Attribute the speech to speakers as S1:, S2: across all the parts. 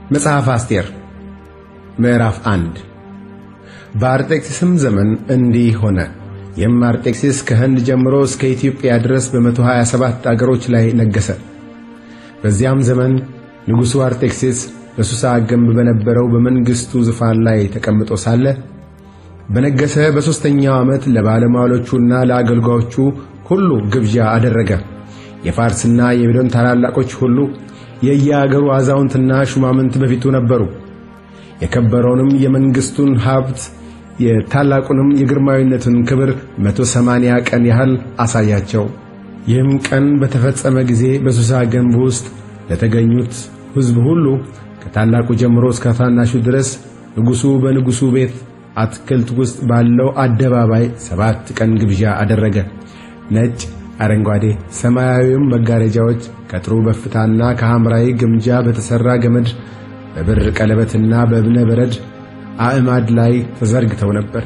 S1: መጽሐፍ አስቴር ምዕራፍ አንድ በአርጤክስስም ዘመን እንዲህ ሆነ። ይህም አርጤክስስ ከህንድ ጀምሮ እስከ ኢትዮጵያ ድረስ በመቶ ሀያ ሰባት አገሮች ላይ ነገሠ። በዚያም ዘመን ንጉሡ አርጤክስስ በሱሳ ግንብ በነበረው በመንግሥቱ ዙፋን ላይ ተቀምጦ ሳለ በነገሠ በሦስተኛው ዓመት ለባለሟሎቹና ለአገልጋዮቹ ሁሉ ግብዣ አደረገ። የፋርስና የሜዶን ታላላቆች ሁሉ የየአገሩ አዛውንትና ሹማምንት በፊቱ ነበሩ። የከበረውንም የመንግሥቱን ሀብት የታላቁንም የግርማዊነቱን ክብር መቶ ሰማንያ ቀን ያህል አሳያቸው። ይህም ቀን በተፈጸመ ጊዜ በሱሳ ግንብ ውስጥ ለተገኙት ሕዝብ ሁሉ ከታላቁ ጀምሮ እስከ ታናሹ ድረስ ንጉሡ በንጉሡ ቤት አትክልት ውስጥ ባለው አደባባይ ሰባት ቀን ግብዣ አደረገ። ነጭ፣ አረንጓዴ፣ ሰማያዊም መጋረጃዎች ከጥሩ በፍታና ከሐምራዊ ግምጃ በተሠራ ገመድ በብር ቀለበትና በእብነ በረድ አዕማድ ላይ ተዘርግተው ነበር።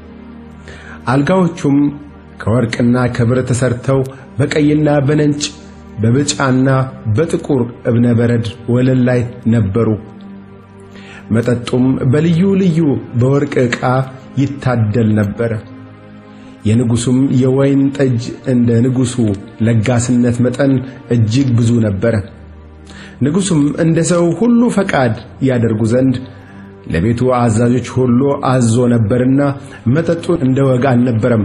S1: አልጋዎቹም ከወርቅና ከብር ተሠርተው በቀይና በነጭ በብጫና በጥቁር እብነ በረድ ወለል ላይ ነበሩ። መጠጡም በልዩ ልዩ በወርቅ ዕቃ ይታደል ነበረ። የንጉሡም የወይን ጠጅ እንደ ንጉሡ ለጋስነት መጠን እጅግ ብዙ ነበረ። ንጉሡም እንደ ሰው ሁሉ ፈቃድ ያደርጉ ዘንድ ለቤቱ አዛዦች ሁሉ አዞ ነበርና መጠጡ እንደ ወግ አልነበረም።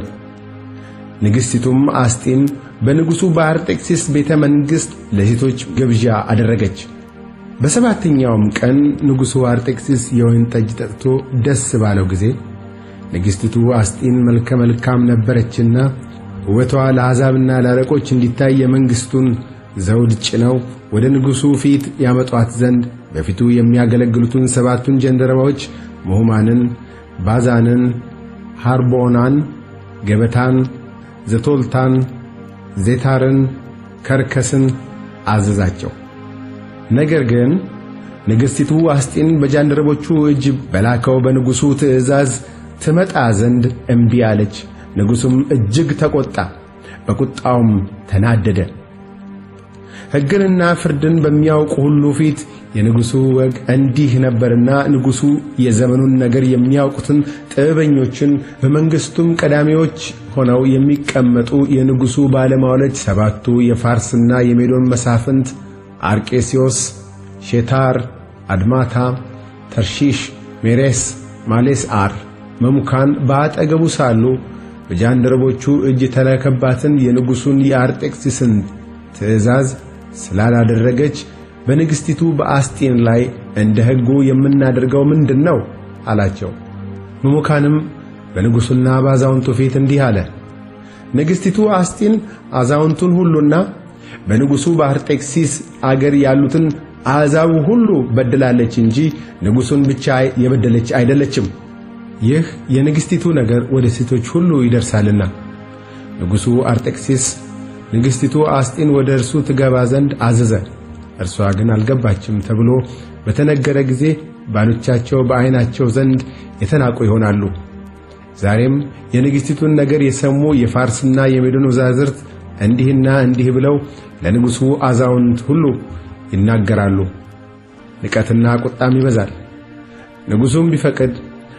S1: ንግሥቲቱም አስጢን በንጉሡ በአርጤክስስ ቤተ መንግሥት ለሴቶች ግብዣ አደረገች። በሰባተኛውም ቀን ንጉሡ አርጤክስስ የወይን ጠጅ ጠጥቶ ደስ ባለው ጊዜ ንግሥቲቱ አስጢን መልከ መልካም ነበረችና ውበቷ ለአሕዛብና ለአለቆች እንዲታይ የመንግሥቱን ዘውድ ጭነው ወደ ንጉሡ ፊት ያመጧት ዘንድ በፊቱ የሚያገለግሉትን ሰባቱን ጀንደረባዎች ምሁማንን፣ ባዛንን፣ ሐርቦናን፣ ገበታን፣ ዘቶልታን፣ ዜታርን፣ ከርከስን አዘዛቸው። ነገር ግን ንግሥቲቱ አስጢን በጃንደረቦቹ እጅ በላከው በንጉሡ ትእዛዝ ትመጣ ዘንድ እምቢ አለች። ንጉሡም እጅግ ተቈጣ፣ በቁጣውም ተናደደ። ሕግንና ፍርድን በሚያውቁ ሁሉ ፊት የንጉሡ ወግ እንዲህ ነበርና ንጉሡ የዘመኑን ነገር የሚያውቁትን ጥበበኞችን በመንግሥቱም ቀዳሚዎች ሆነው የሚቀመጡ የንጉሡ ባለሟሎች ሰባቱ የፋርስና የሜዶን መሳፍንት አርቄስዮስ፣ ሼታር፣ አድማታ፣ ተርሺሽ፣ ሜሬስ፣ ማሌስአር፣ መሙካን በአጠገቡ ሳሉ በጃንደረቦቹ እጅ የተላከባትን የንጉሡን የአርጤክስስን ትእዛዝ ስላላደረገች በንግሥቲቱ በአስጢን ላይ እንደ ሕጉ የምናደርገው ምንድን ነው? አላቸው። መሙካንም በንጉሡና በአዛውንቱ ፊት እንዲህ አለ። ንግሥቲቱ አስጢን አዛውንቱን ሁሉና በንጉሡ በአርጤክሲስ አገር ያሉትን አሕዛብ ሁሉ በድላለች እንጂ ንጉሡን ብቻ የበደለች አይደለችም። ይህ የንግሥቲቱ ነገር ወደ ሴቶች ሁሉ ይደርሳልና ንጉሡ አርጤክሲስ ንግሥቲቱ አስጢን ወደ እርሱ ትገባ ዘንድ አዘዘ። እርሷ ግን አልገባችም ተብሎ በተነገረ ጊዜ ባሎቻቸው በዐይናቸው ዘንድ የተናቁ ይሆናሉ። ዛሬም የንግሥቲቱን ነገር የሰሙ የፋርስና የሜዶን ወዛዝርት እንዲህና እንዲህ ብለው ለንጉሡ አዛውንት ሁሉ ይናገራሉ። ንቀትና ቁጣም ይበዛል። ንጉሡም ቢፈቅድ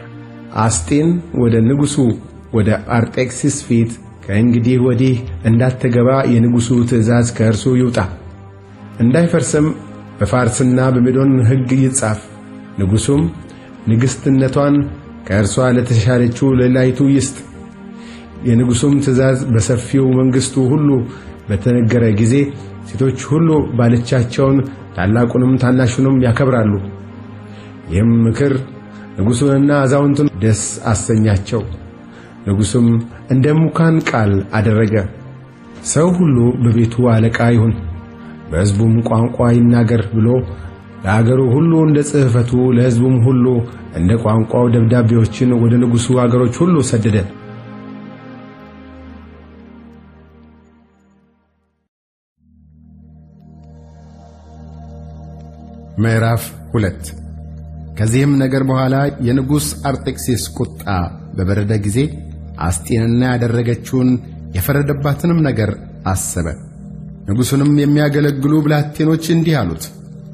S1: አስጢን ወደ ንጉሡ ወደ አርጤክስስ ፊት ከእንግዲህ ወዲህ እንዳትገባ የንጉሡ ትእዛዝ ከእርሱ ይውጣ፣ እንዳይፈርስም በፋርስና በሜዶን ሕግ ይጻፍ። ንጉሡም ንግሥትነቷን ከእርሷ ለተሻለችው ሌላይቱ ይስጥ። የንጉሡም ትእዛዝ በሰፊው መንግሥቱ ሁሉ በተነገረ ጊዜ ሴቶች ሁሉ ባሎቻቸውን ታላቁንም ታናሹንም ያከብራሉ። ይህም ምክር ንጉሡንና አዛውንቱን ደስ አሰኛቸው። ንጉሡም እንደ ሙካን ቃል አደረገ። ሰው ሁሉ በቤቱ አለቃ ይሁን፣ በሕዝቡም ቋንቋ ይናገር ብሎ ለአገሩ ሁሉ እንደ ጽሕፈቱ ለሕዝቡም ሁሉ እንደ ቋንቋው ደብዳቤዎችን ወደ ንጉሡ አገሮች ሁሉ ሰደደ። ምዕራፍ ሁለት ከዚህም ነገር በኋላ የንጉሥ አርጤክስስ ቁጣ በበረደ ጊዜ አስጢንና ያደረገችውን የፈረደባትንም ነገር አሰበ። ንጉሡንም የሚያገለግሉ ብላቴኖች እንዲህ አሉት፣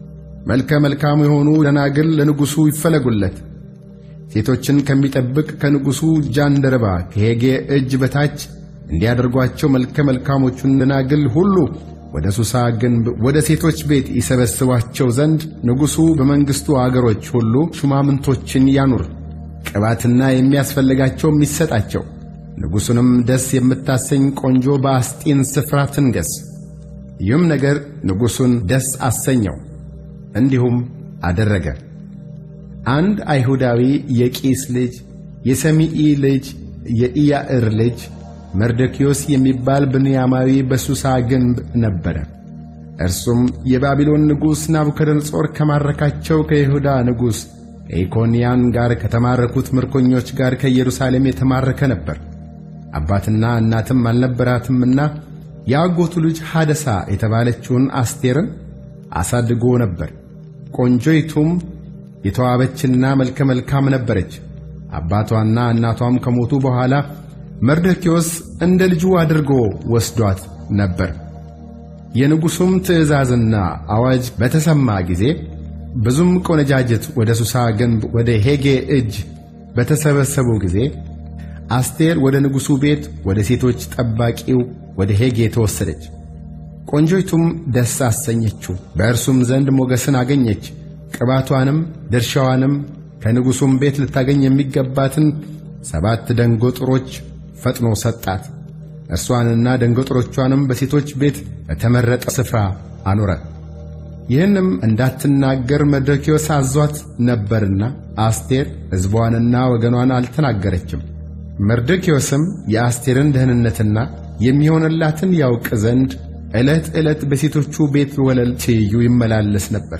S1: መልከ መልካም የሆኑ ደናግል ለንጉሡ ይፈለጉለት። ሴቶችን ከሚጠብቅ ከንጉሡ ጃንደረባ ከሄጌ እጅ በታች እንዲያደርጓቸው መልከ መልካሞቹን ደናግል ሁሉ ወደ ሱሳ ግንብ ወደ ሴቶች ቤት ይሰበስቧቸው ዘንድ ንጉሡ በመንግሥቱ አገሮች ሁሉ ሹማምንቶችን ያኑር፣ ቅባትና የሚያስፈልጋቸውም ይሰጣቸው። ንጉሡንም ደስ የምታሰኝ ቆንጆ በአስጢን ስፍራ ትንገስ። ይህም ነገር ንጉሡን ደስ አሰኘው፣ እንዲሁም አደረገ። አንድ አይሁዳዊ የቂስ ልጅ የሰሚኢ ልጅ የኢያዕር ልጅ መርዶክዮስ የሚባል ብንያማዊ በሱሳ ግንብ ነበረ። እርሱም የባቢሎን ንጉሥ ናቡከደነጾር ከማረካቸው ከይሁዳ ንጉሥ ከኢኮንያን ጋር ከተማረኩት ምርኮኞች ጋር ከኢየሩሳሌም የተማረከ ነበር። አባትና እናትም አልነበራትምና የአጎቱ ልጅ ሐደሳ የተባለችውን አስቴርን አሳድጎ ነበር። ቆንጆይቱም የተዋበችና መልከ መልካም ነበረች። አባቷና እናቷም ከሞቱ በኋላ መርዶክዮስ እንደ ልጁ አድርጎ ወስዷት ነበር። የንጉሡም ትእዛዝና አዋጅ በተሰማ ጊዜ ብዙም ቆነጃጅት ወደ ሱሳ ግንብ ወደ ሄጌ እጅ በተሰበሰቡ ጊዜ አስቴር ወደ ንጉሡ ቤት ወደ ሴቶች ጠባቂው ወደ ሄጌ ተወሰደች። ቆንጆይቱም ደስ አሰኘችው፣ በእርሱም ዘንድ ሞገስን አገኘች። ቅባቷንም ድርሻዋንም ከንጉሡም ቤት ልታገኝ የሚገባትን ሰባት ደንጎጥሮች ፈጥኖ ሰጣት። እርሷንና ደንጎጥሮቿንም በሴቶች ቤት በተመረጠ ስፍራ አኖረ። ይህንም እንዳትናገር መርዶክዮስ አዟት ነበርና አስቴር ሕዝቧንና ወገኗን አልተናገረችም። መርዶክዮስም የአስቴርን ደህንነትና የሚሆንላትን ያውቅ ዘንድ ዕለት ዕለት በሴቶቹ ቤት ወለል ትይዩ ይመላለስ ነበር።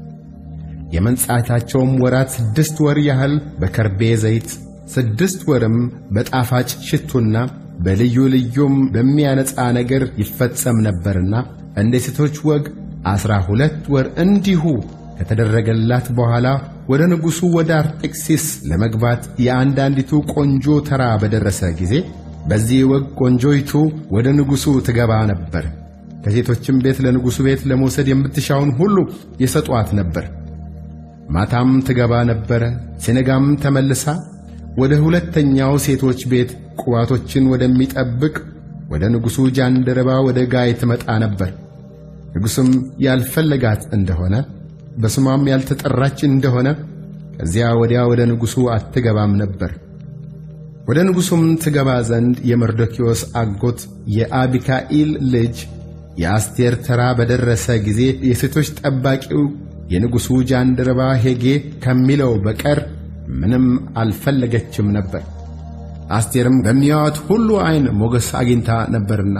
S1: የመንጻታቸውም ወራት ስድስት ወር ያህል በከርቤ ዘይት ስድስት ወርም በጣፋጭ ሽቱና በልዩ ልዩም በሚያነጻ ነገር ይፈጸም ነበርና እንደ ሴቶች ወግ ዐሥራ ሁለት ወር እንዲሁ ከተደረገላት በኋላ ወደ ንጉሡ ወደ አርጤክሲስ ለመግባት የአንዳንዲቱ ቆንጆ ተራ በደረሰ ጊዜ በዚህ ወግ ቆንጆይቱ ወደ ንጉሡ ትገባ ነበር። ከሴቶችም ቤት ለንጉሡ ቤት ለመውሰድ የምትሻውን ሁሉ የሰጧት ነበር። ማታም ትገባ ነበረ። ሲነጋም ተመልሳ ወደ ሁለተኛው ሴቶች ቤት ቁባቶችን ወደሚጠብቅ ወደ ንጉሡ ጃንደረባ ወደ ጋይ ትመጣ ነበር። ንጉሡም ያልፈለጋት እንደሆነ በስሟም ያልተጠራች እንደሆነ ከዚያ ወዲያ ወደ ንጉሡ አትገባም ነበር። ወደ ንጉሡም ትገባ ዘንድ የመርዶክዮስ አጎት የአቢካኢል ልጅ የአስቴር ተራ በደረሰ ጊዜ የሴቶች ጠባቂው የንጉሡ ጃንደረባ ሄጌ ከሚለው በቀር ምንም አልፈለገችም ነበር። አስቴርም በሚያዩት ሁሉ ዐይን ሞገስ አግኝታ ነበርና።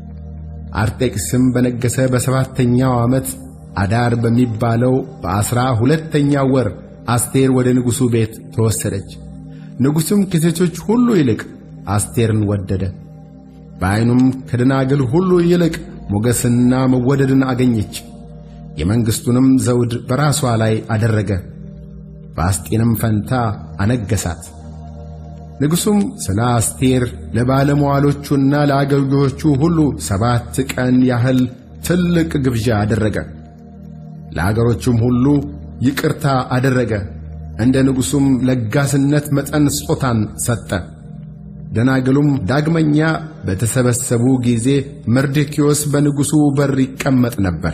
S1: አርጤክስም በነገሠ በሰባተኛው ዓመት አዳር በሚባለው በዐሥራ ሁለተኛው ወር አስቴር ወደ ንጉሡ ቤት ተወሰደች። ንጉሡም ከሴቶች ሁሉ ይልቅ አስቴርን ወደደ። በዐይኑም ከደናግል ሁሉ ይልቅ ሞገስንና መወደድን አገኘች። የመንግሥቱንም ዘውድ በራሷ ላይ አደረገ፣ በአስጢንም ፈንታ አነገሣት። ንጉሡም ስለ አስቴር ለባለመዋሎቹና ለአገልጋዮቹ ሁሉ ሰባት ቀን ያህል ትልቅ ግብዣ አደረገ። ለአገሮቹም ሁሉ ይቅርታ አደረገ። እንደ ንጉሡም ለጋስነት መጠን ስጦታን ሰጠ። ደናግሉም ዳግመኛ በተሰበሰቡ ጊዜ መርዶክዮስ በንጉሡ በር ይቀመጥ ነበር።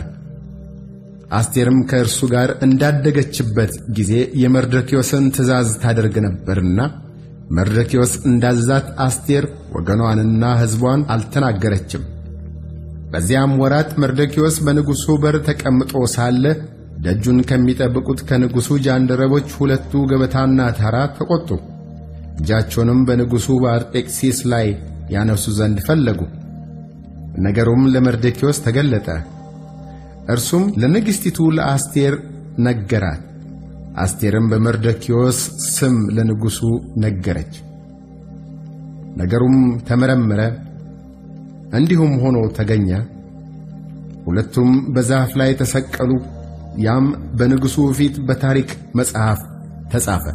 S1: አስቴርም ከእርሱ ጋር እንዳደገችበት ጊዜ የመርዶክዮስን ትእዛዝ ታደርግ ነበርና መርዶክዮስ እንዳዛት አስቴር ወገኗንና ሕዝቧን አልተናገረችም። በዚያም ወራት መርዶክዮስ በንጉሡ በር ተቀምጦ ሳለ ደጁን ከሚጠብቁት ከንጉሡ ጃንደረቦች ሁለቱ ገበታና ታራ ተቈጡ። እጃቸውንም በንጉሡ በአርጤክሲስ ላይ ያነሱ ዘንድ ፈለጉ። ነገሩም ለመርዶክዮስ ተገለጠ። እርሱም ለንግሥቲቱ ለአስቴር ነገራት። አስቴርም በመርዶክዮስ ስም ለንጉሡ ነገረች። ነገሩም ተመረመረ፣ እንዲሁም ሆኖ ተገኘ። ሁለቱም በዛፍ ላይ ተሰቀሉ። ያም በንጉሡ ፊት በታሪክ መጽሐፍ ተጻፈ።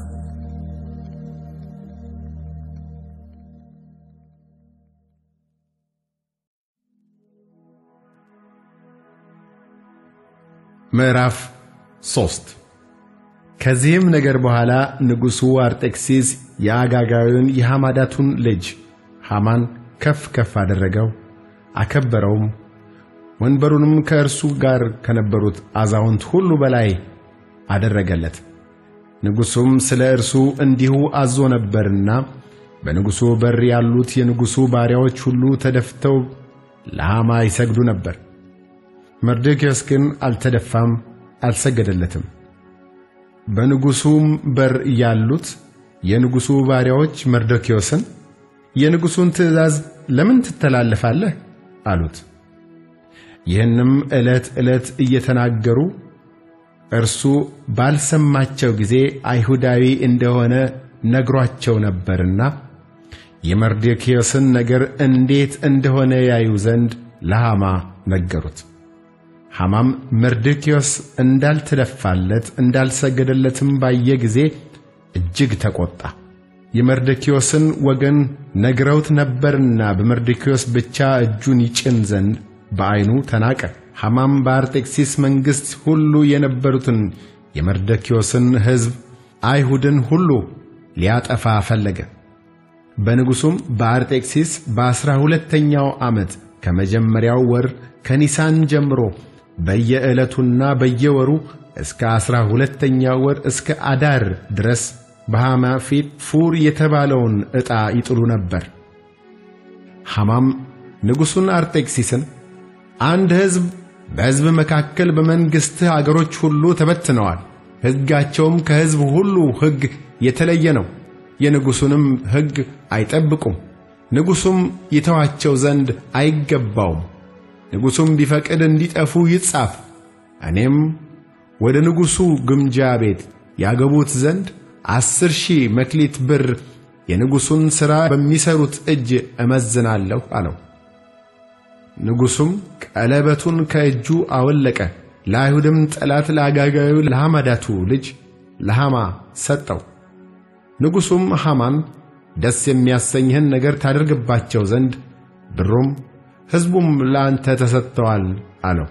S1: ምዕራፍ ሶስት ከዚህም ነገር በኋላ ንጉሡ አርጤክሲስ የአጋጋዊውን የሐማዳቱን ልጅ ሐማን ከፍ ከፍ አደረገው፣ አከበረውም። ወንበሩንም ከእርሱ ጋር ከነበሩት አዛውንት ሁሉ በላይ አደረገለት። ንጉሡም ስለ እርሱ እንዲሁ አዞ ነበርና በንጉሡ በር ያሉት የንጉሡ ባሪያዎች ሁሉ ተደፍተው ለሐማ ይሰግዱ ነበር። መርዶክዮስ ግን አልተደፋም፣ አልሰገደለትም። በንጉሡም በር ያሉት የንጉሡ ባሪያዎች መርዶክዮስን የንጉሡን ትእዛዝ ለምን ትተላለፋለህ? አሉት። ይህንም ዕለት ዕለት እየተናገሩ እርሱ ባልሰማቸው ጊዜ አይሁዳዊ እንደሆነ ነግሯቸው ነበርና የመርዶክዮስን ነገር እንዴት እንደሆነ ያዩ ዘንድ ለሐማ ነገሩት። ሐማም መርዶክዮስ እንዳልተደፋለት እንዳልሰገደለትም ባየ ጊዜ እጅግ ተቆጣ። የመርዶክዮስን ወገን ነግረውት ነበርና በመርዶክዮስ ብቻ እጁን ይጭን ዘንድ በዐይኑ ተናቀ። ሐማም በአርጤክሲስ መንግሥት ሁሉ የነበሩትን የመርዶክዮስን ሕዝብ አይሁድን ሁሉ ሊያጠፋ ፈለገ። በንጉሡም በአርጤክሲስ በዐሥራ ሁለተኛው ዓመት ከመጀመሪያው ወር ከኒሳን ጀምሮ በየዕለቱና በየወሩ እስከ ዐሥራ ሁለተኛው ወር እስከ አዳር ድረስ በሐማ ፊት ፉር የተባለውን ዕጣ ይጥሉ ነበር። ሐማም ንጉሡን አርጤክሲስን አንድ ሕዝብ በሕዝብ መካከል በመንግሥትህ አገሮች ሁሉ ተበትነዋል፣ ሕጋቸውም ከሕዝብ ሁሉ ሕግ የተለየ ነው፣ የንጉሡንም ሕግ አይጠብቁም። ንጉሡም ይተዋቸው ዘንድ አይገባውም። ንጉሡም ቢፈቅድ እንዲጠፉ ይጻፍ። እኔም ወደ ንጉሡ ግምጃ ቤት ያገቡት ዘንድ አስር ሺህ መክሊት ብር የንጉሡን ሥራ በሚሠሩት እጅ እመዝናለሁ አለው። ንጉሡም ቀለበቱን ከእጁ አወለቀ፣ ለአይሁድም ጠላት ለአጋጋዩ ለሐማዳቱ ልጅ ለሐማ ሰጠው። ንጉሡም ሐማን ደስ የሚያሰኝህን ነገር ታደርግባቸው ዘንድ ብሩም ሕዝቡም ለአንተ ተሰጥተዋል አለው።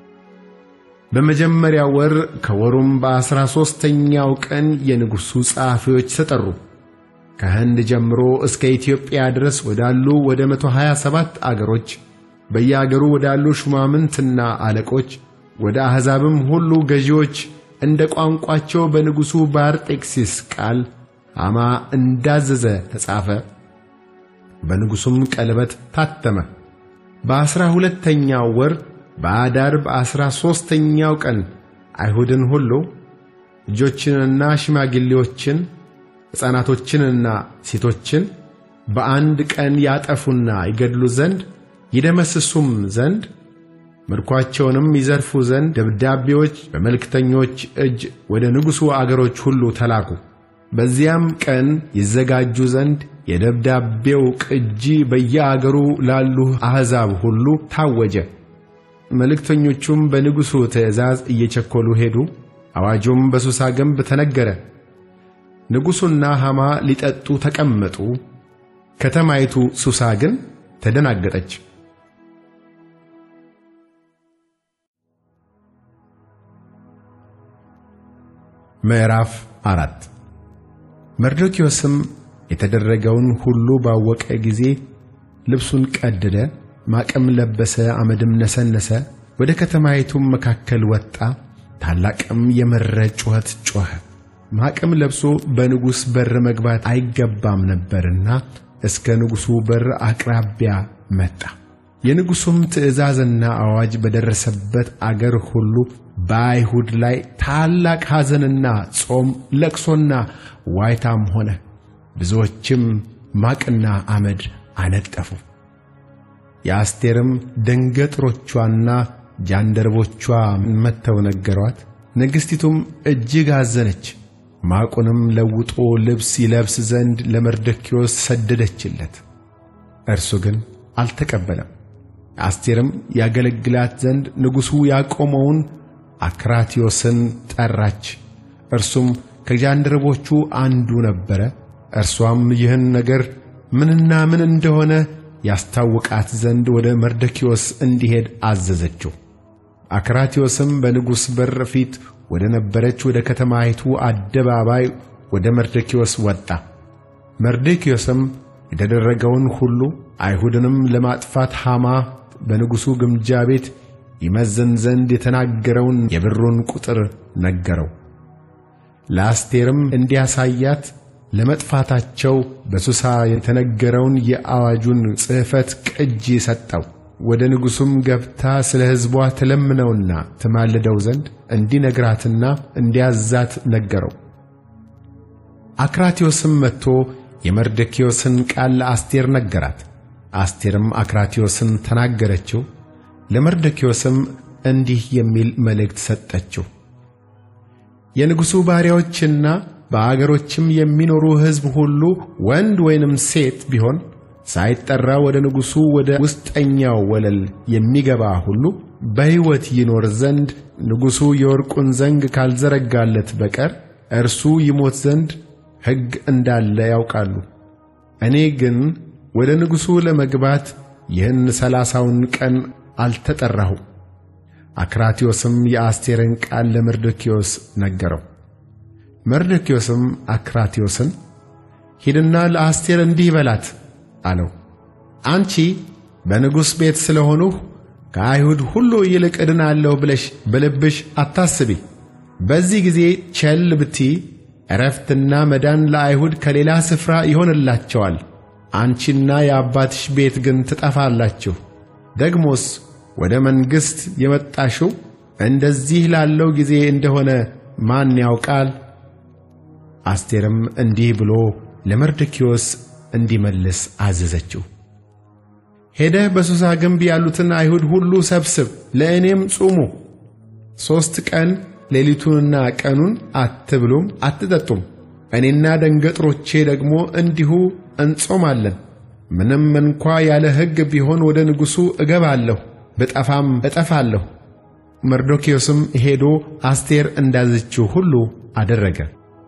S1: በመጀመሪያው ወር ከወሩም በዐሥራ ሦስተኛው ቀን የንጉሡ ጸሐፊዎች ተጠሩ። ከህንድ ጀምሮ እስከ ኢትዮጵያ ድረስ ወዳሉ ወደ መቶ ሀያ ሰባት አገሮች በየአገሩ ወዳሉ ሹማምንትና አለቆች ወደ አሕዛብም ሁሉ ገዢዎች እንደ ቋንቋቸው በንጉሡ በአርጤክሲስ ቃል ሐማ እንዳዘዘ ተጻፈ። በንጉሡም ቀለበት ታተመ። በዐሥራ ሁለተኛው ወር በአዳር በዐሥራ ሦስተኛው ቀን አይሁድን ሁሉ ልጆችንና ሽማግሌዎችን ሕፃናቶችንና ሴቶችን በአንድ ቀን ያጠፉና ይገድሉ ዘንድ ይደመስሱም ዘንድ ምርኳቸውንም ይዘርፉ ዘንድ ደብዳቤዎች በመልእክተኞች እጅ ወደ ንጉሡ አገሮች ሁሉ ተላኩ። በዚያም ቀን ይዘጋጁ ዘንድ የደብዳቤው ቅጂ በየአገሩ ላሉ አሕዛብ ሁሉ ታወጀ። መልእክተኞቹም በንጉሡ ትእዛዝ እየቸኰሉ ሄዱ። አዋጁም በሱሳ ግንብ ተነገረ። ንጉሡና ሐማ ሊጠጡ ተቀመጡ። ከተማይቱ ሱሳ ግን ተደናገጠች። ምዕራፍ አራት መርዶክዮስም የተደረገውን ሁሉ ባወቀ ጊዜ ልብሱን ቀደደ፣ ማቅም ለበሰ፣ አመድም ነሰነሰ። ወደ ከተማይቱም መካከል ወጣ፣ ታላቅም የመረረ ጩኸት ጮኸ። ማቅም ለብሶ በንጉሥ በር መግባት አይገባም ነበርና እስከ ንጉሡ በር አቅራቢያ መጣ። የንጉሡም ትእዛዝና አዋጅ በደረሰበት አገር ሁሉ በአይሁድ ላይ ታላቅ ሐዘንና ጾም፣ ለቅሶና ዋይታም ሆነ። ብዙዎችም ማቅና አመድ አነጠፉ። የአስቴርም ደንገጥሮቿና ጃንደረቦቿ መጥተው ነገሯት። ንግሥቲቱም እጅግ አዘነች። ማቁንም ለውጦ ልብስ ይለብስ ዘንድ ለመርዶክዮስ ሰደደችለት። እርሱ ግን አልተቀበለም። አስቴርም ያገለግላት ዘንድ ንጉሡ ያቆመውን አክራትዮስን ጠራች። እርሱም ከጃንደረቦቹ አንዱ ነበረ። እርሷም ይህን ነገር ምንና ምን እንደሆነ ያስታውቃት ዘንድ ወደ መርዶክዮስ እንዲሄድ አዘዘችው። አክራትዮስም በንጉሥ በር ፊት ወደ ነበረች ወደ ከተማይቱ አደባባይ ወደ መርዶክዮስ ወጣ። መርዶክዮስም የተደረገውን ሁሉ አይሁድንም ለማጥፋት ሐማ በንጉሡ ግምጃ ቤት ይመዘን ዘንድ የተናገረውን የብሩን ቁጥር ነገረው። ለአስቴርም እንዲያሳያት ለመጥፋታቸው በሱሳ የተነገረውን የአዋጁን ጽሕፈት ቅጂ ሰጠው። ወደ ንጉሡም ገብታ ስለ ሕዝቧ ትለምነውና ትማልደው ዘንድ እንዲነግራትና እንዲያዛት ነገረው። አክራትዮስም መጥቶ የመርዶክዮስን ቃል ለአስቴር ነገራት። አስቴርም አክራትዮስን ተናገረችው። ለመርዶክዮስም እንዲህ የሚል መልእክት ሰጠችው። የንጉሡ ባሪያዎችና በአገሮችም የሚኖሩ ሕዝብ ሁሉ ወንድ ወይንም ሴት ቢሆን ሳይጠራ ወደ ንጉሡ ወደ ውስጠኛው ወለል የሚገባ ሁሉ በሕይወት ይኖር ዘንድ ንጉሡ የወርቁን ዘንግ ካልዘረጋለት በቀር እርሱ ይሞት ዘንድ ሕግ እንዳለ ያውቃሉ። እኔ ግን ወደ ንጉሡ ለመግባት ይህን ሰላሳውን ቀን አልተጠራሁም። አክራትዮስም የአስቴርን ቃል ለመርዶክዮስ ነገረው። መርዶክዮስም አክራትዮስን ሂድና ለአስቴር እንዲህ በላት አለው። አንቺ በንጉሥ ቤት ስለሆንሁ ከአይሁድ ሁሉ ይልቅ እድናለሁ ብለሽ በልብሽ አታስቢ። በዚህ ጊዜ ቸል ብትይ ዕረፍትና መዳን ለአይሁድ ከሌላ ስፍራ ይሆንላቸዋል። አንቺና የአባትሽ ቤት ግን ትጠፋላችሁ። ደግሞስ ወደ መንግሥት የመጣሽው እንደዚህ ላለው ጊዜ እንደሆነ ማን ያውቃል? አስቴርም እንዲህ ብሎ ለመርዶክዮስ እንዲመልስ አዘዘችው። ሄደህ በሱሳ ግንብ ያሉትን አይሁድ ሁሉ ሰብስብ፣ ለእኔም ጹሙ። ሦስት ቀን ሌሊቱንና ቀኑን አትብሉም አትጠጡም። እኔና ደንገጥሮቼ ደግሞ እንዲሁ እንጾማለን። ምንም እንኳ ያለ ሕግ ቢሆን ወደ ንጉሡ እገባለሁ፣ ብጠፋም እጠፋለሁ። መርዶክዮስም ሄዶ አስቴር እንዳዘችው ሁሉ አደረገ።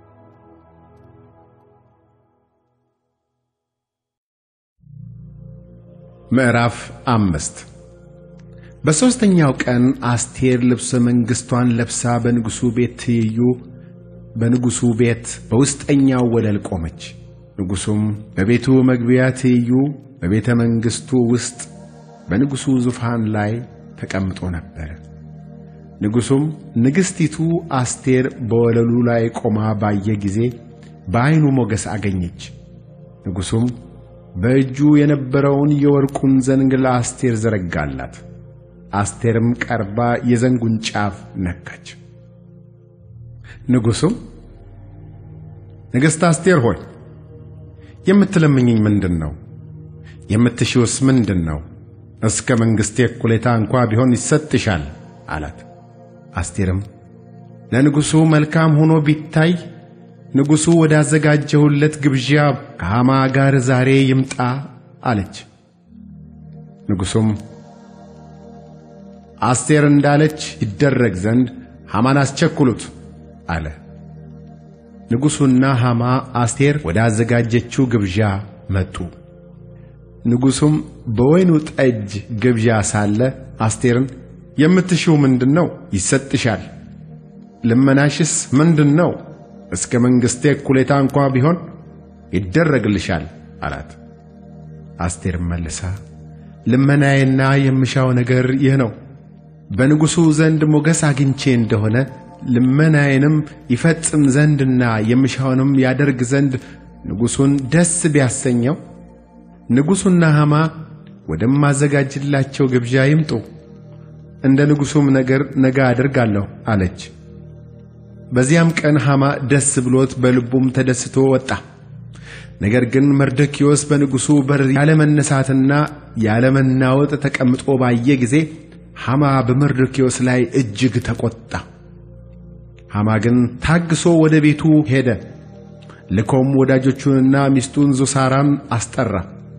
S1: ምዕራፍ አምስት በሦስተኛው ቀን አስቴር ልብሰ መንግሥቷን ለብሳ በንጉሡ ቤት ትይዩ በንጉሡ ቤት በውስጠኛው ወለል ቆመች። ንጉሡም በቤቱ መግቢያ ትይዩ በቤተ መንግሥቱ ውስጥ በንጉሡ ዙፋን ላይ ተቀምጦ ነበር። ንጉሡም ንግሥቲቱ አስቴር በወለሉ ላይ ቆማ ባየ ጊዜ በዐይኑ ሞገስ አገኘች። ንጉሡም በእጁ የነበረውን የወርቁን ዘንግ ለአስቴር ዘረጋላት። አስቴርም ቀርባ የዘንጉን ጫፍ ነካች። ንጉሡም ንግሥት አስቴር ሆይ የምትለምኝኝ ምንድን ነው? የምትሺውስ ምንድን ነው? እስከ መንግሥቴ እኩሌታ እንኳ ቢሆን ይሰጥሻል አላት። አስቴርም ለንጉሡ መልካም ሆኖ ቢታይ ንጉሡ ወዳዘጋጀሁለት ግብዣ ከሐማ ጋር ዛሬ ይምጣ አለች። ንጉሡም አስቴር እንዳለች ይደረግ ዘንድ ሐማን አስቸኩሉት አለ። ንጉሡና ሐማ አስቴር ወዳዘጋጀችው ግብዣ መጡ። ንጉሡም በወይኑ ጠጅ ግብዣ ሳለ አስቴርን የምትሺው ምንድን ነው? ይሰጥሻል። ልመናሽስ ምንድን ነው? እስከ መንግሥቴ እኩሌታ እንኳ ቢሆን ይደረግልሻል አላት። አስቴርም መልሳ ልመናዬና የምሻው ነገር ይህ ነው፣ በንጉሡ ዘንድ ሞገስ አግኝቼ እንደሆነ ልመናዬንም ይፈጽም ዘንድና የምሻውንም ያደርግ ዘንድ ንጉሡን ደስ ቢያሰኘው ንጉሡና ሐማ ወደማዘጋጅላቸው ግብዣ ይምጡ፣ እንደ ንጉሡም ነገር ነገ አደርጋለሁ አለች። በዚያም ቀን ሐማ ደስ ብሎት በልቡም ተደስቶ ወጣ። ነገር ግን መርዶክዮስ በንጉሡ በር ያለመነሳትና ያለመናወጥ ተቀምጦ ባየ ጊዜ ሐማ በመርዶክዮስ ላይ እጅግ ተቆጣ። ሐማ ግን ታግሶ ወደ ቤቱ ሄደ። ልኮም ወዳጆቹንና ሚስቱን ዞሳራን አስጠራ።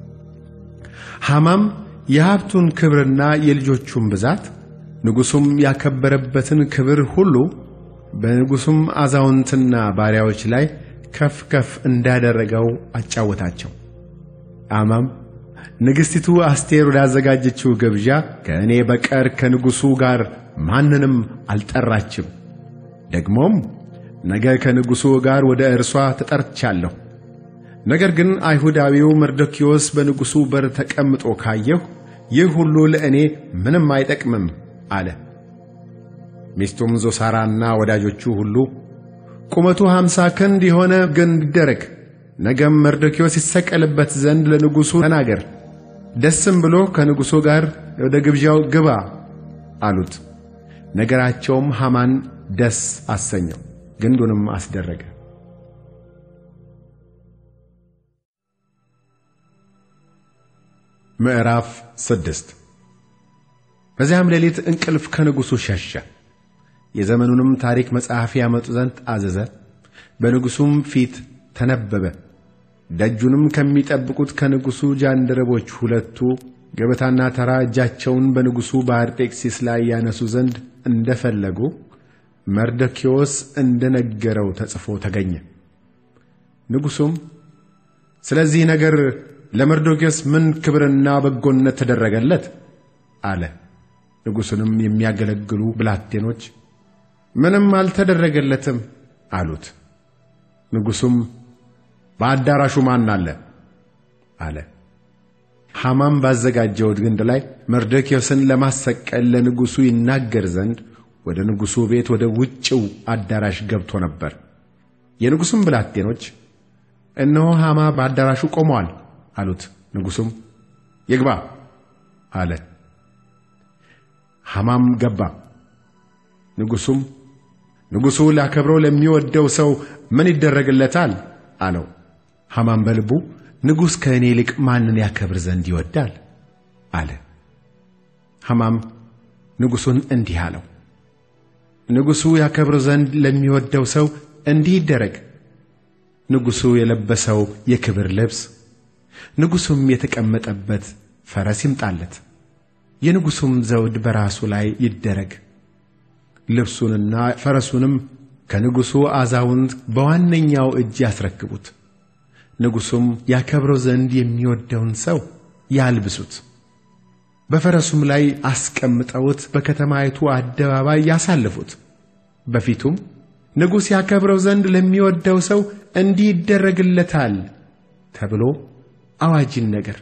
S1: ሐማም የሀብቱን ክብርና የልጆቹን ብዛት ንጉሡም ያከበረበትን ክብር ሁሉ በንጉሡም አዛውንትና ባሪያዎች ላይ ከፍ ከፍ እንዳደረገው አጫወታቸው። ሐማም ንግሥቲቱ አስቴር ወዳዘጋጀችው ግብዣ ከእኔ በቀር ከንጉሡ ጋር ማንንም አልጠራችም። ደግሞም ነገ ከንጉሡ ጋር ወደ እርሷ ተጠርቻለሁ። ነገር ግን አይሁዳዊው መርዶክዮስ በንጉሡ በር ተቀምጦ ካየሁ ይህ ሁሉ ለእኔ ምንም አይጠቅምም አለ። ሚስቱም ዞሳራና ወዳጆቹ ሁሉ ቁመቱ ሀምሳ ክንድ የሆነ ግንድ ይደረግ፣ ነገም መርዶክዮስ ይሰቀልበት ዘንድ ለንጉሡ ተናገር፣ ደስም ብሎ ከንጉሡ ጋር ወደ ግብዣው ግባ አሉት። ነገራቸውም ሐማን ደስ አሰኘው፣ ግንዱንም አስደረገ። ምዕራፍ ስድስት በዚያም ሌሊት እንቅልፍ ከንጉሡ ሸሸ። የዘመኑንም ታሪክ መጽሐፍ ያመጡ ዘንድ አዘዘ። በንጉሡም ፊት ተነበበ። ደጁንም ከሚጠብቁት ከንጉሡ ጃንደረቦች ሁለቱ ገበታና ተራ እጃቸውን በንጉሡ በአርጤክሲስ ላይ ያነሱ ዘንድ እንደፈለጉ መርዶክዮስ እንደነገረው ተጽፎ ተገኘ። ንጉሡም ስለዚህ ነገር ለመርዶክዮስ ምን ክብርና በጎነት ተደረገለት? አለ። ንጉሡንም የሚያገለግሉ ብላቴኖች ምንም አልተደረገለትም አሉት። ንጉሡም በአዳራሹ ማን አለ? አለ። ሐማም ባዘጋጀው ግንድ ላይ መርዶክዮስን ለማሰቀል ለንጉሡ ይናገር ዘንድ ወደ ንጉሡ ቤት ወደ ውጭው አዳራሽ ገብቶ ነበር። የንጉሡም ብላቴኖች እነሆ ሐማ በአዳራሹ ቆመዋል አሉት። ንጉሡም ይግባ አለ። ሐማም ገባ። ንጉሡም ንጉሡ ሊያከብረው ለሚወደው ሰው ምን ይደረግለታል? አለው። ሐማም በልቡ ንጉሥ ከእኔ ይልቅ ማንን ያከብር ዘንድ ይወዳል? አለ። ሐማም ንጉሡን እንዲህ አለው፣ ንጉሡ ያከብረው ዘንድ ለሚወደው ሰው እንዲህ ይደረግ። ንጉሡ የለበሰው የክብር ልብስ ንጉሡም የተቀመጠበት ፈረስ ይምጣለት፣ የንጉሡም ዘውድ በራሱ ላይ ይደረግ። ልብሱንና ፈረሱንም ከንጉሡ አዛውንት በዋነኛው እጅ ያስረክቡት። ንጉሡም ያከብረው ዘንድ የሚወደውን ሰው ያልብሱት። በፈረሱም ላይ አስቀምጠውት በከተማይቱ አደባባይ ያሳልፉት። በፊቱም ንጉሥ ያከብረው ዘንድ ለሚወደው ሰው እንዲህ ይደረግለታል ተብሎ አዋጅን ነገር።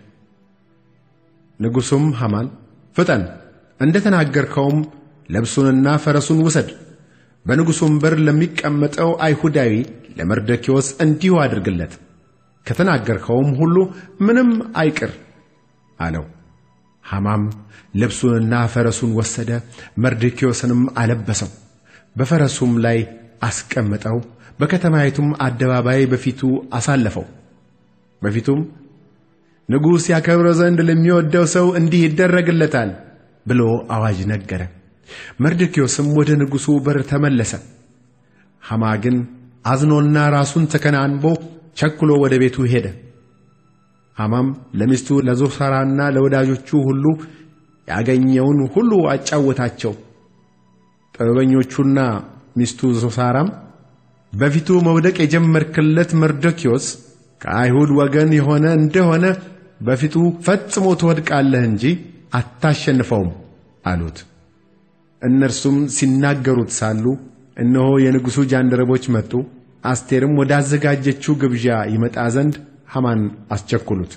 S1: ንጉሡም ሐማን ፍጠን፣ እንደ ተናገርከውም ልብሱንና ፈረሱን ውሰድ፣ በንጉሡም በር ለሚቀመጠው አይሁዳዊ ለመርዶክዮስ እንዲሁ አድርግለት፣ ከተናገርከውም ሁሉ ምንም አይቅር አለው። ሐማም ልብሱንና ፈረሱን ወሰደ፣ መርዶክዮስንም አለበሰው፣ በፈረሱም ላይ አስቀመጠው፣ በከተማይቱም አደባባይ በፊቱ አሳለፈው። በፊቱም ንጉሥ ያከብረው ዘንድ ለሚወደው ሰው እንዲህ ይደረግለታል ብሎ አዋጅ ነገረ። መርዶክዮስም ወደ ንጉሡ በር ተመለሰ። ሐማ ግን አዝኖና ራሱን ተከናንቦ ቸኩሎ ወደ ቤቱ ሄደ። ሐማም ለሚስቱ ለዞሳራና ለወዳጆቹ ሁሉ ያገኘውን ሁሉ አጫወታቸው። ጥበበኞቹና ሚስቱ ዞሳራም በፊቱ መውደቅ የጀመርክለት መርዶክዮስ ከአይሁድ ወገን የሆነ እንደሆነ በፊቱ ፈጽሞ ትወድቃለህ እንጂ አታሸንፈውም አሉት። እነርሱም ሲናገሩት ሳሉ እነሆ የንጉሡ ጃንደረቦች መጡ። አስቴርም ወዳዘጋጀችው ግብዣ ይመጣ ዘንድ ሐማን አስቸኩሉት።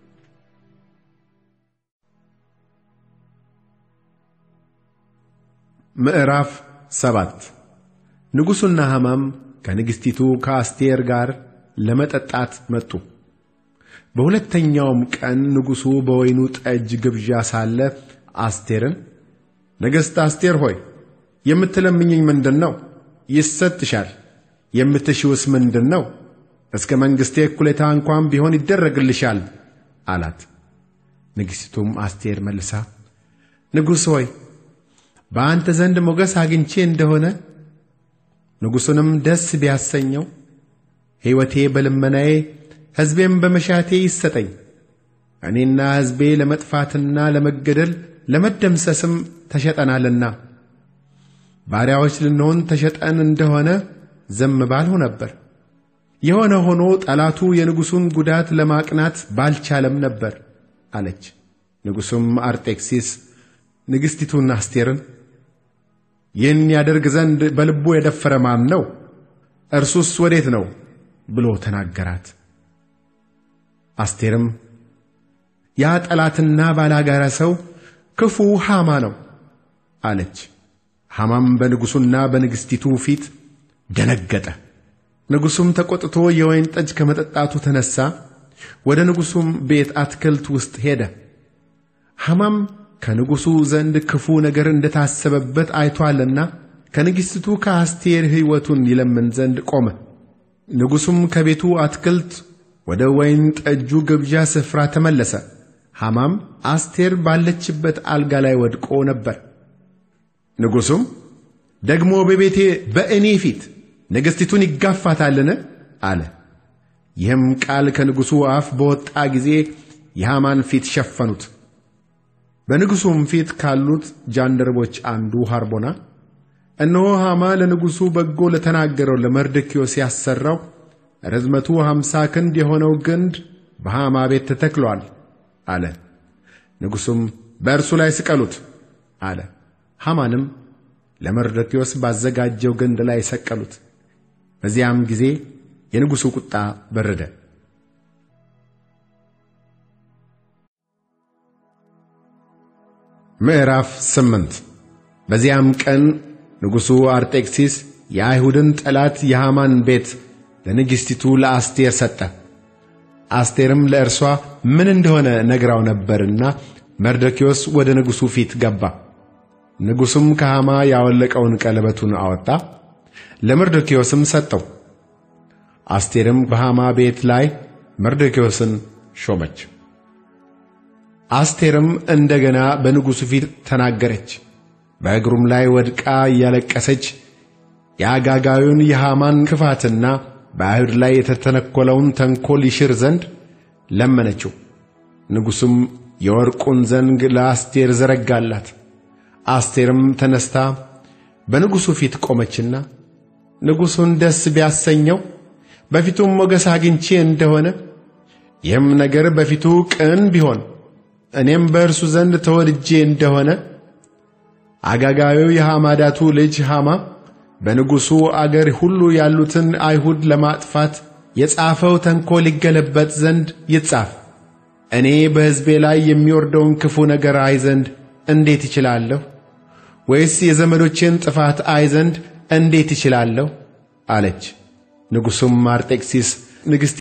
S1: ምዕራፍ ሰባት ንጉሡና ሐማም ከንግሥቲቱ ከአስቴር ጋር ለመጠጣት መጡ። በሁለተኛውም ቀን ንጉሡ በወይኑ ጠጅ ግብዣ ሳለ አስቴርን ንግሥት አስቴር ሆይ የምትለምኝኝ ምንድን ነው? ይሰጥሻል። የምትሺውስ ምንድን ነው? እስከ መንግሥቴ እኩሌታ እንኳን ቢሆን ይደረግልሻል አላት። ንግሥቲቱም አስቴር መልሳ ንጉሥ ሆይ በአንተ ዘንድ ሞገስ አግኝቼ እንደሆነ ንጉሡንም ደስ ቢያሰኘው ሕይወቴ በልመናዬ ሕዝቤም በመሻቴ ይሰጠኝ። እኔና ሕዝቤ ለመጥፋትና ለመገደል ለመደምሰስም ተሸጠናልና ባሪያዎች ልንሆን ተሸጠን እንደሆነ ዝም ባልሁ ነበር። የሆነ ሆኖ ጠላቱ የንጉሡን ጉዳት ለማቅናት ባልቻለም ነበር። አለች። ንጉሡም አርጤክሲስ ንግሥቲቱን አስቴርን ይህን ያደርግ ዘንድ በልቡ የደፈረ ማን ነው? እርሱስ ወዴት ነው? ብሎ ተናገራት። አስቴርም ያ ጠላትና ባላጋራ ሰው ክፉ ሐማ ነው አለች። ሐማም በንጉሡና በንግሥቲቱ ፊት ደነገጠ። ንጉሡም ተቈጥቶ የወይን ጠጅ ከመጠጣቱ ተነሣ፣ ወደ ንጉሡም ቤት አትክልት ውስጥ ሄደ። ሐማም ከንጉሡ ዘንድ ክፉ ነገር እንደታሰበበት አይቶአልና ከንግሥቲቱ ከአስቴር ሕይወቱን ይለምን ዘንድ ቆመ። ንጉሡም ከቤቱ አትክልት ወደ ወይን ጠጁ ግብዣ ስፍራ ተመለሰ። ሐማም አስቴር ባለችበት አልጋ ላይ ወድቆ ነበር። ንጉሡም ደግሞ በቤቴ በእኔ ፊት ንግሥቲቱን ይጋፋታልን? አለ። ይህም ቃል ከንጉሡ አፍ በወጣ ጊዜ የሐማን ፊት ሸፈኑት። በንጉሡም ፊት ካሉት ጃንደረቦች አንዱ ሐርቦና እነሆ ሐማ ለንጉሡ በጎ ለተናገረው ለመርዶክዮስ ያሠራው ርዝመቱ ሀምሳ ክንድ የሆነው ግንድ በሐማ ቤት ተተክሎአል አለ። ንጉሡም በእርሱ ላይ ስቀሉት አለ። ሐማንም ለመርዶክዮስ ባዘጋጀው ግንድ ላይ ሰቀሉት። በዚያም ጊዜ የንጉሡ ቁጣ በረደ። ምዕራፍ ስምንት በዚያም ቀን ንጉሡ አርጤክሲስ የአይሁድን ጠላት የሐማን ቤት ለንግሥቲቱ ለአስቴር ሰጠ። አስቴርም ለእርሷ ምን እንደሆነ ነግራው ነበርና መርዶክዮስ ወደ ንጉሡ ፊት ገባ። ንጉሡም ከሐማ ያወለቀውን ቀለበቱን አወጣ፣ ለመርዶክዮስም ሰጠው። አስቴርም በሐማ ቤት ላይ መርዶክዮስን ሾመች። አስቴርም እንደገና በንጉሡ ፊት ተናገረች። በእግሩም ላይ ወድቃ እያለቀሰች የአጋጋዩን የሐማን ክፋትና በአይሁድ ላይ የተተነኰለውን ተንኰል ይሽር ዘንድ ለመነችው። ንጉሡም የወርቁን ዘንግ ለአስቴር ዘረጋላት። አስቴርም ተነስታ በንጉሡ ፊት ቆመችና ንጉሡን ደስ ቢያሰኘው በፊቱም ሞገስ አግኝቼ እንደሆነ ይህም ነገር በፊቱ ቅን ቢሆን እኔም በእርሱ ዘንድ ተወድጄ እንደሆነ አጋጋዩ የሐማዳቱ ልጅ ሐማ በንጉሡ አገር ሁሉ ያሉትን አይሁድ ለማጥፋት የጻፈው ተንኰል ይገለበጥ ዘንድ ይጻፍ። እኔ በሕዝቤ ላይ የሚወርደውን ክፉ ነገር አይ ዘንድ እንዴት ይችላለሁ? ወይስ የዘመዶቼን ጥፋት አይ ዘንድ እንዴት ይችላለሁ? አለች። ንጉሡም አርጤክሲስ ንግሥት